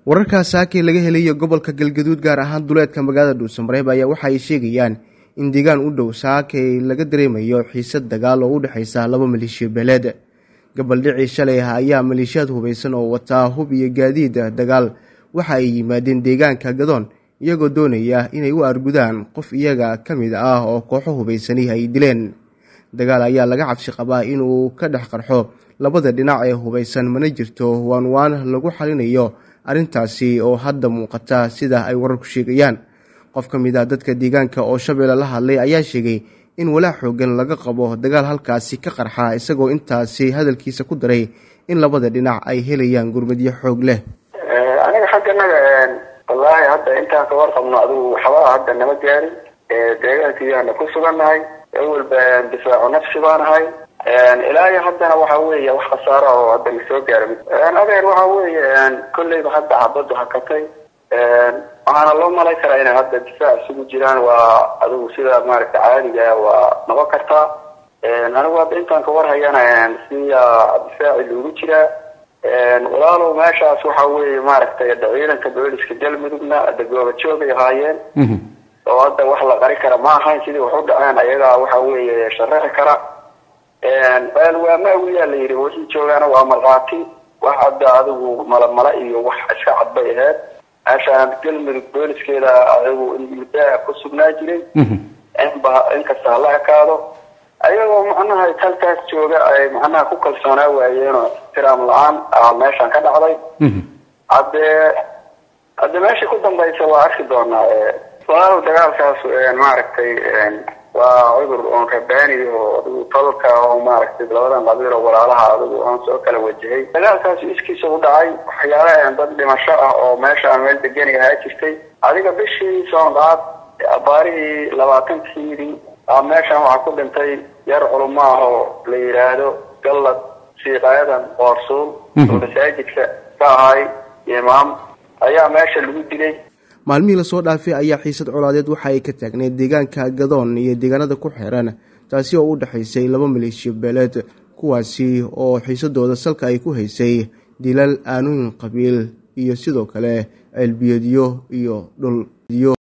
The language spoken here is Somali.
wararkaa saakay laga helayo gobolka galgaduud gaar ahaan duleedka magaalada dhuusamareeb ayaa waxa ay sheegayaan in deegaan u dhow saakay laga dareemayo xiisad dagaal oo u dhexaysa laba maleeshiya beeleed gabaldhicii shalay ah ayaa maleeshiyaad hubaysan oo wataa hub iyo gaadiid dagaal waxa ay yimaadeen deegaanka gadoon iyagoo doonaya inay u argudaan qof iyaga ka mid ah oo kooxo hubaysani ay dileen dagaal ayaa laga cabsi qabaa inuu ka dhex qarxo labada dhinac ee hubaysan mana jirto waan waan lagu xalinayo arrintaasi oo hadda muuqata sida ay wararku sheegayaan qof ka mid ah dadka deegaanka oo shabeelle la hadlay ayaa sheegay in walaac xoogan laga qabo dagaal halkaasi ka qarxa isagoo intaasi hadalkiisa ku daray in labada dhinac ay helayaan gurmadyo xoog leh aniga xagganaga wallaahi hadda intaan ka warqabno adigu waxbaa hadda nama gaarin deegaankiiyaana ku sugannahay awalba difaacu nafsi baanahay ilaa iyo haddana waxa weeye wax khasaaro oo hadda nasoo gaara adeer waxa weeye kolleyba hadda xabaddu hakatay waxaana loo malay karaa inay hadda difaac isugu jiraan waa adigu sida maaragta caadiga waa noqon kartaa anigu hadda intaan ka warhayana siya difaaci loogu jiraa walaalow meeshaas waxa weeye maaragtay ciidanka booliska galmudugna hadda goobajoogay ahaayeen oo hadda wax la qari kara ma ahayn sidii wax u dhaceen ayagaa waxa weeye sharaxi kara waa maawiyaa la yidhi wixii joogaana waa markhaati wax hadda adigu malamala iyo wax iska cad bay ahayd meeshaan galmudug booliskeeda adigu muddaa ku sugnaa jiray inba inkasta hala ekaado ayagoo macnaha halkaas jooga ay macnaha ku kalsoonaa waayeenoo ixtiraam la-aan a meeshaan ka dhacday haddee hadde meesha ku dambaysa waa arki doonaa walaalow dagaalkaas maaragtay waa cudur oon rabaani oo adigu tolka oo maaragtay labadan qabiil oo walaalaha adigu oon soo kala wajahay dagaalkaas iskiisa u dhacay waxyaalahan dad dhimasho ah oo meeshaan meel degani ahaa jirtay adiga bishii soonqaad abaarihii labaatankiidii a meeshaan waxaa ku dhintay yar culamo ah oo la yidhaahdo gallad siiqaayadan qoorsuul oo masaajidka ka ahay imaam ayaa meesha lagu dilay maalmihii lasoo dhaafay ayaa xiisad colaadeed waxa ay ka taagneyd deegaanka gadoon iyo deegaanada ku xeeran taasi oo u dhexaysay laba maleeshiya beeleed kuwaasi oo xiisadooda salka ay ku haysay dilal aanooyin qabiil iyo sidoo kale ceelbiyeedyo iyo dhul